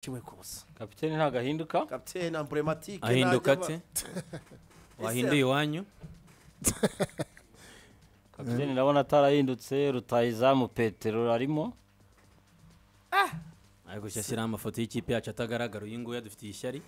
kimwe kose kapitene ntabwo ahinduka kapitene amburematike ahinduka ntajya ate aba- wahinduye iwanyu kapitene ndabona atarahindutse rutayizamu petero arimo ariko cyo ashyiraho amafoto y'ikipe yacu atagaragara uyu nguyu adufitiye ishyari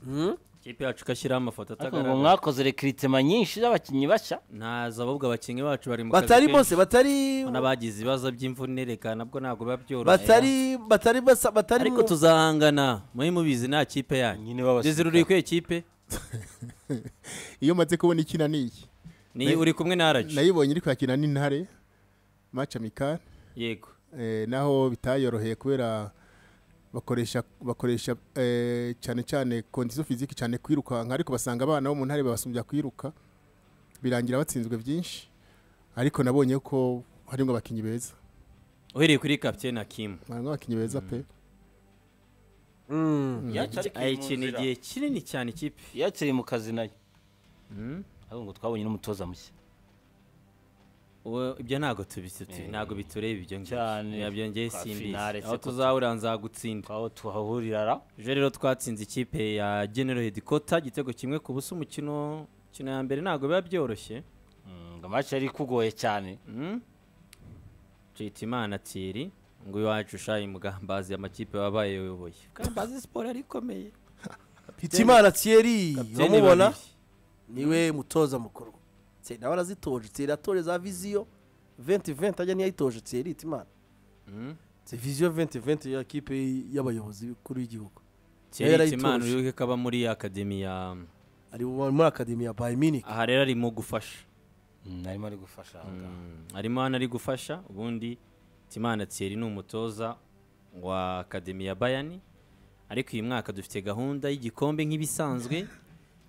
Hmm? ikipe yacu igashyiraho amafoto ariko ngo atagaragara mwakoze rekiritima nyinshi z'abakinnyi bashya ntazi ahubwo abakinnyi bacu bari mu kazi batari kenshi. bose batari n'abagize ibibazo by'imvune reka nabwo ntabwo biba byoroshye batari batari basa batari ariko mu- tuzahangana muri mubizi nta kipe yanyu nyine babasirikare. dizira uri kuye kipe iyo umaze kubona ikina ni iki ni uri kumwe na araji nayibonye iri kwakina n'intare maci amikari yego eh, naho bitayoroheye kubera bakoresha bakoresha eh, cyane cyane kondisiyo fiziki cyane kwirukanka ariko basanga abana bo mu ntare babasumbya kwiruka birangira batsinzwe byinshi ariko nabonye ko harimo abakinnyi beza uhereye kuri kapitene akimu harimo abakinnyi beza pe Mm. ayikeneye igihe kinini cyane ikipe yakiri mu kazi nayo Mm. ariko ngo twabonye n'umutoza mushya Uwo- ibyo ntabwo tubi- tubi- ntabwo bitureba ibyo ngibyo Cyane. Ya, byongeye Kwa finale simbizi se aho ko tu- tuzahurira nzagutsinda aho tuhahurira ra ejo rero twatsinze ikipe ya genero hedikota igitego kimwe ku busa umukino umukino ya mbere ntabwo biba byoroshye Mm, ngo amaci yari ikugoye cyane Nshimiyimana tiri ngo iwacu ushaye mugambazi amakipe wabaye uyoboye mugambazi siporo yari ikomeye hitimana thierry Kapiteni uramubona babiri. niwe mutoza mukuru Thierry nawe arazitoje thierry atore za viziyo 2020 ajya niyo ayitoje thierry hitimana Mm. c'est viziyo 2020 ya kipe y'abayobozi b'ikuru y'igihugu Thierry yarayitoje. Hitimana wibuke ko aba muri akademi ya ari muri akademi ya bayern munich aha rero arimo gufasha Mm, arimo ari gufasha aha ngaha. arimo hano ari gufasha ubundi Timana Thierry ni umutoza wa akademi ya bayani ariko uyu mwaka dufite gahunda y'igikombe nk'ibisanzwe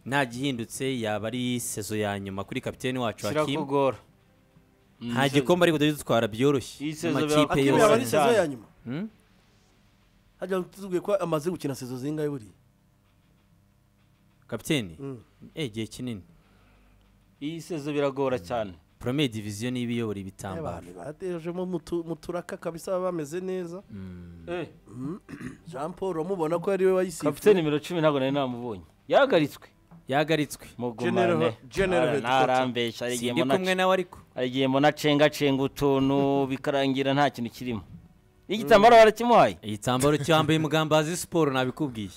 nta gihindutse yaba ari sezo ya nyuma kuri kapiteni wacu hakimu kirakugora nta gikombe ariko dutwara byoroshye Iyi sezo amakipe bira- akimi yaba ari yose sezo ya nyuma Hmm? hajya tuzubwiye ko amaze gukina sezo zingahe buriya kapiteni Mm. eh, igihe kinini iyi sezo biragora cyane porome diviziyo niba iyobora ibitambaro abantu batejemo mu turaka kabisa baba bameze neza Eh, jean paul uramubona ko ari we kapitene wayisifuye nimero cumi ntabwo nari namubonye yahagaritswe yagaritswe mugumane General Ara- Headquarter. narambeshya hari igihe sindi mbona kumwe nawe ariko hari igihe mbona acengacenga utuntu bikarangira nta kintu kirimo igitambaro barakimuhaye igitambaro cyambaye mugambazi siporo nabikubwiye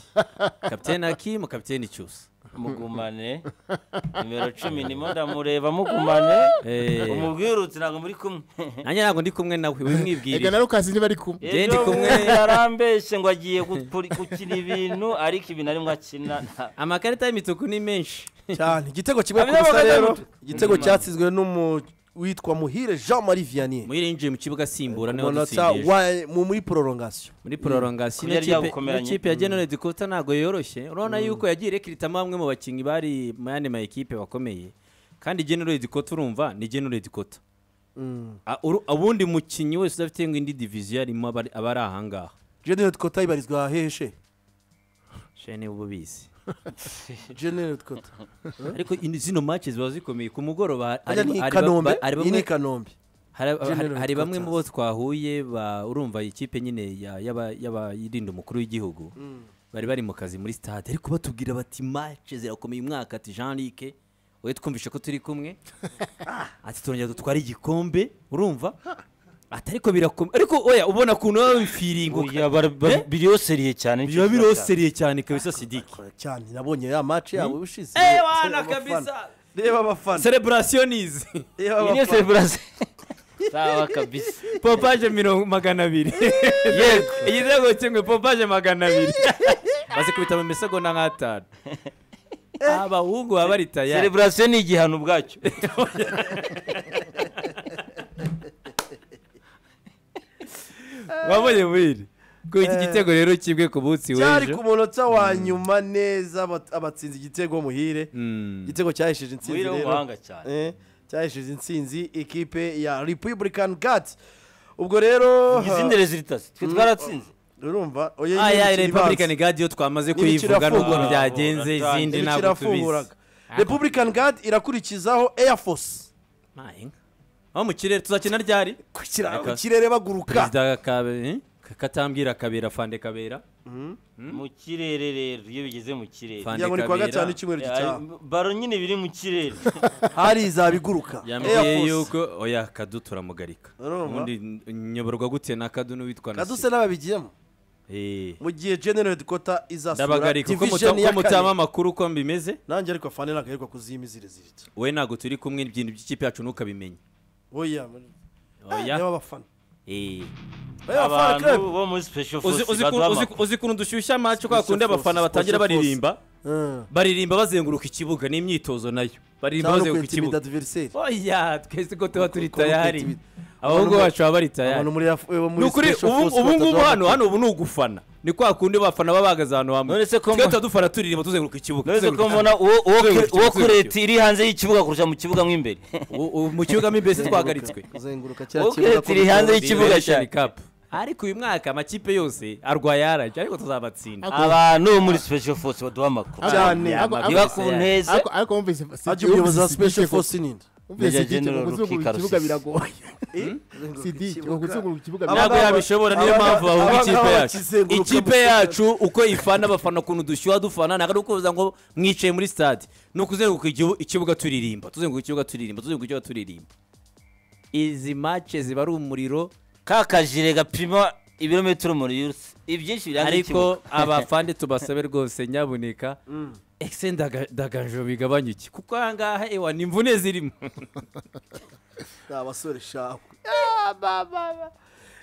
kapiteni akimu kapiteni cyusa mugumane nimero cumi nimo ndamureba mugumane Eh. umubwire uti ntabwo muri kumwe nanjye ntabwo ndi kumwe nawe ega wimwibwirire na rukazi ntibari kumwe Jye ndi Ejo kumwe. bundi yarambeshye ngo agiye gupuri- gukina ibintu ariko ibintu arimo akina nta- amakarita y'imituku ni menshi cyane igitego kimwe ku Abanyamaguru busa rero bari igitego cyatsinzwe n'umu witwa muhire jean marie vianney muhire yinjiye mu kibuga asimbura niho umunota dutsindiye wa- mu- muri prolongation muri prolongation Kubyari n'ikipe- byagukomeranye. n'ikipe ya general dikota ntabwo yoroshye urabona yuko yagiye irekiritamo bamwe mu bakinnyi bari mu yandi ma ekipe bakomeye kandi general dikota urumva ni general dikota A- uru- ubundi mukinnyi wese udafite ngo indi diviziyo arimo abari- aba ari ahangaha general twota ibarizwa heheshe shene ububizi general twota ariko ini- zino match ziba zikomeye ku mugoroba ajya hari- ni i hari ba- kanombe hari iyi ni bamwe i kanombe hari hari- General hari bamwe mu bo Quarters. twahuye ba- urumva iyi kipe nyine ya- y'aba- y'abayirinda umukuru w'igihugu bari bari mu kazi muri stade ariko batubwira bati match zirakomeye uyu mwaka ati jean luc wowe twumvishe ko turi kumwe ati turongera dutware igikombe urumva ati ariko birakomeye ariko oya ubona ukuntu baba bifiringuka Oya, bara- bara- Eh? biriyoseriye cyane biba biroseriye cyane kabisa sidiki cyane nabonye ya match yabo ubushize Eh, wana Reba abafana. kabisa reba abafana celebration is reba iyi niyo abafana seburase sawa kabisa popaje mirongo magana abiri yego igitego kimwe popaje magana abiri bazikubita mu misego na nk'atanu abahungu baba bari tayari seburase ni igihano ubwacyo wabonye mwiri ko iki gitego rero kimwe ku munsi cyari ku w'ejo munota wa nyuma neza abat- abatsinze igitego muhire Mm. igitego cyahesheje intsinzi Muhire rero w'umuhanga cyane. Eh, cyahesheje intsinzi ikipe ya republican guards ubwo rero izindi rezilitasi twe twaratsinze urumva oya iyi ni aya imikino ibanza. republican guard yo twamaze N'imikino kuyivuga nubwo irafungura. byagenze Ntabwo izindi imikino ntabwo tubizi irafunguraga republican guard irakurikizaho air force Ma, inka. aho mu kirere tuzakina ryari ku kira- Reka. ku kirere baguruka perezida Kabe- eh? katambwira kabera fande kabera mu kirere rero iyo bigeze mu kirere Fan- kugira ngo ni kuwa Kabera. gatanu icyumweru Eh, gitaha baro nyine biri mu kirere hari izaba iguruka Air yambwiye Force. yuko oya kadu turamugarika Urumva? ubundi nyoborwa gute na kadu n'uwitwa na kaduse n'ababigiyemo mu gihe general headquarter izasura ndabagarika uko muta- division uko ya kane mutaba amakuru uko mbimeze nanjye ariko afande nakaherwa kuziyimizirizirita wowe ntabwo turi kumwe ibintu by'ikipe yacu ntukabimenya oya niba oya abafana Eh. Oya, abafana abantu club. bo muri special Uzi- force uzi ku- baduha uzi amakuru. ku- uzi ukuntu dushyushya amacu kwa Special kundi abafana forces, batangira special forces. baririmba Mm. baririmba bazenguruka ikibuga ni imyitozo nayo baririmba cyangwa no bazenguruka kwitimida ikibuga adversary oya twese ko tuba turi Ko- ko- ko- tayari kwintimida. abahungu Abantu- bacu baba bari tayari abantu muri Af- eh, ni muri ukuri special ubu force ubu ngubu bataduha hano amakuru. hano ubu ni ugufana ni kwa kundi abafana baba bahagaze ahantu hamwe None se ko twe mba- tuba dufana turirimba tuzenguruka ikibuga uretse ko tuzenguruka mbona uwo- uwo Tuzenguruka kure- uwo ikibuga. kure leta iri hanze y'ikibuga kurusha mu kibuga mo imbere ikibuga. U- u- mu kibuga mo imbere se twahagaritswe kuzenguruka kiriya Ubu kibuga ko turi hanze bitaba. y'ikibuga cyane. Liberation Cup. ariko uyu mwaka amakipe yose arwaye yarajya ariko tuzabatsinda abantu bo muri special force baduha amakuru cyane Ariko- Ariko- niba ariko- ku nteze ariko ariko wumvise ajya umuyobozi wa special force ninde Major General Ruki kuzunguruka ikibuga Karusisi. biragoye sidiki kuzunguruka ikibuga ntabwo Abangaba- yabishobora niyo mpamvu bahunga abangaba ikipe yacu bakizenguruka ikipe mu- yacu uko ifana abafana ukuntu dushyuha dufana ntabwo ari ukuvuza ngo mwicaye muri stade ni ukuzenguruka igihu- ikibuga turirimba tuzenguruka ikibuga turirimba tuzenguruka ikibuga turirimba izi mace ziba ari umuriro ka kajire gapima ibirometero muri yuruse ibyinshi birangira ariko abafande tubasabe rwose nyamuneka ese ndaga- ndagajwe bigabanya iki kuko ahangaha ewa ni imvune zirimo Ni abasore shawe Ah, ba, ba, ba.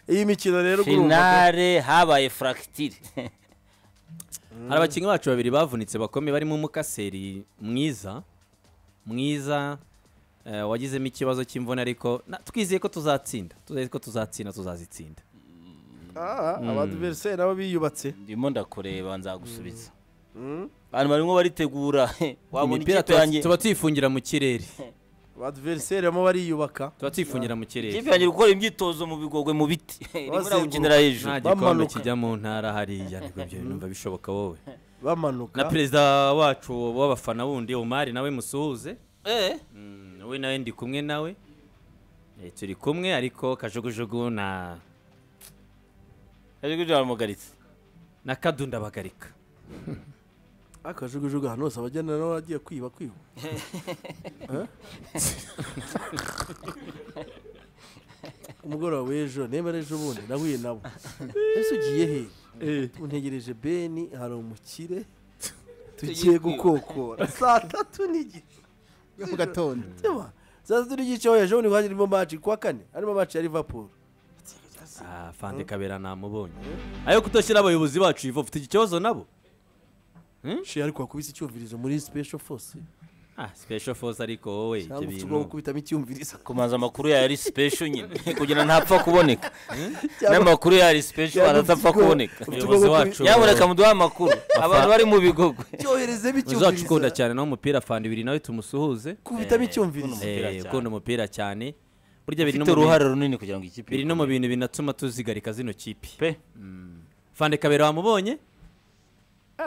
iyi mikino rero urumva finale habaye fractire hari abakinnyi bacu babiri bavunitse bakomeye barimo umukaseri mwiza mwiza eh, wagizemo ikibazo cy'imvune ariko na- twizeye ko tuzatsinda twizeye ko tuzatsinda tuzazitsinda ko- Ah, abadiveriseri nabo biyubatse ndimo ndakureba nzagusubiza abantu barimo baritegura wabona imipira ikipe tuba- yanjye tuba tuyifungira mu kirere abadiveriseri bamo bariyubaka tuba tuyifungira mu kirere ikipe yanjye iri gukora imyitozo mu bigogwe mu biti irimo iragukinira hejuru nta gikombe bamanuka. kijya mu ntara hariya niko ibyo bintu biba bishoboka wowe na bamanuka perezida wacu w'abafana wundi umari nawe musuhuze Eh, Mm, wowe nawe ndi kumwe nawe Eh, turi kumwe ariko kajugujugu na ariko ibyo baramugaritse na kadu ndabagarika akajugujugu ahantu hose abagenda nabo bagiye kwiba kwiba Eh? umugoroba w'ejo nemera ejo bundi nahuye nabo ese ugiye he untegereje beni hari umukire tugiye gukokora saa tatu n'igice yo mu gatondo Tema, saa tatu n'igice ejo bundi hari irimo maci kuwa kane harimo maci ya liverpool Ah, fande kabera namubonye ayo kutashyira abayobozi bacu ivo ufite iki kibazo nabo she ariko wakubise icyumvirizo muri special force ah special force ariko wowe ibyo cyangwa ufite ubwo bintu gukubitamo icyumvirizo kumanza amakuru yayo ari special nyine kugira ntapfa kuboneka n'amakuru yayo ari special Cyangwa ufite aratapfa ubwo- kuboneka ufite ubwo umuyobozi gukubita- wacu yaboneka muduha amakuru abantu bari mu bigogwe cyoherezemo icyumvirizo uzacukunda cyane nawe umupira fande ibiri nawe tumusuhuze kubitamo Eh, icyumvirizo kuno Umupira Eh, cyane. ukunda umupira cyane burya biri no ufite mu uruhare bintu- runini kugira ngo ikipe biri no mu bintu binatuma tuzigarika zino kipe pe fande kabera wamubonye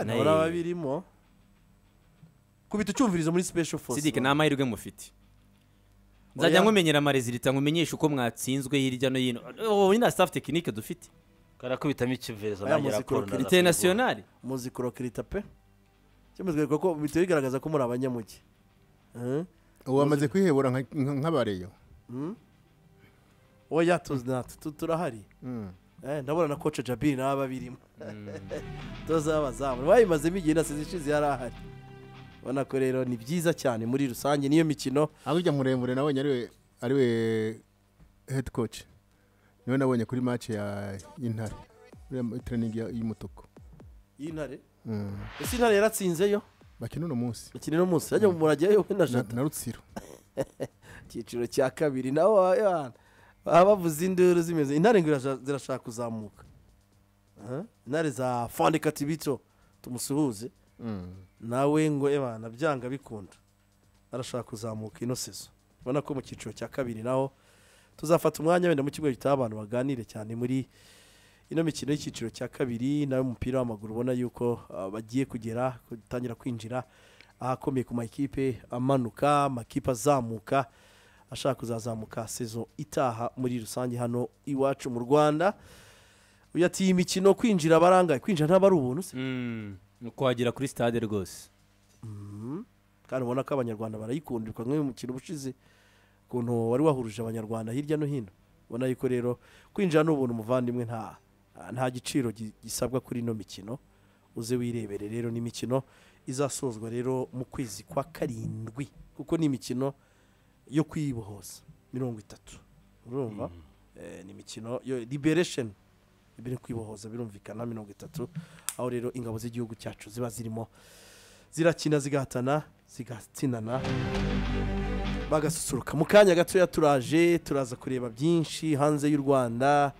nawe Eh. babirimo kubita ucyumvirizo muri special force sidike ni amahirwe mufite nzajya Oya. nkumenyera amarezilita nkumenyeshe uko mwatsinzwe hirya no hino ubu nyine staff tekinike dufite karakubitamo icyumvirizo Aya nanjye muzikuro raporo kiri ndaza internationale muzi kurokirita pe cyemezwereka ko bihita bigaragaza ko muri abanyamugi Eh? ubu bamaze kwihebura nka- nka- nk'abareyo oya tuzi natwe tu- turahari Mm. Eh, ndabona na koce jabiri naba babirimo tuzabazamu bayimazemo igihe na sezi ishize yari ahari ubona ko rero ni byiza cyane muri rusange niyo mikino hakurya muremure nabonye ariwe ariwe head coach niwe nabonye kuri match ya y'intare uriya training ya- y'umutuku y'intare Mm. ese intare yaratsinzeyo bakina uno munsi bakina uno munsi yajya mu murajyayo we na na jata na rutsiro icyiciro cya kabiri nawe abana baba bavuze induru zimeze intare ngo iraja- zirashaka kuzamuka Aha, intare za fandika tibito tumusuhuze Mm. nawe ngo ebana byanga bikunda arashaka kuzamuka ino sezo ubona ko mu cyiciro cya kabiri naho tuzafata umwanya wenda mu kigo gitaha abantu baganire cyane muri ino mikino y'icyiciro cya kabiri nawe umupira w'amaguru ubona yuko ah, bagiye kugera gutangira kwinjira ahakomeye ku makipe amanuka amakipe azamuka ashaka kuzazamuka sezo itaha muri rusange hano iwacu mu rwanda uyu ati iyi mikino kwinjira barangaye kwinjira ntabwo ari ubuntu se nuko wagera kuri stade rwose kandi ubona ko abanyarwanda barayikundirwa nk'uyu mukino ushize ukuntu wari wahuruje abanyarwanda hirya no hino ubona yuko rero kwinjira ni ubuntu umuvandimwe nta nta giciro gi- gisabwa kuri ino mikino uze wirebere rero ni imikino izasozwa rero mu kwezi kwa karindwi kuko ni imikino yo kwibohoza mirongo itatu urumva Eh, ni imikino yo liberation ibiri kwibohoza birumvikana mirongo itatu aho rero ingabo z'igihugu cyacu ziba zirimo zirakina zigahatana zigatsinana bagasusuruka mu kanya gatoya turaje turaza kureba byinshi hanze y'u rwanda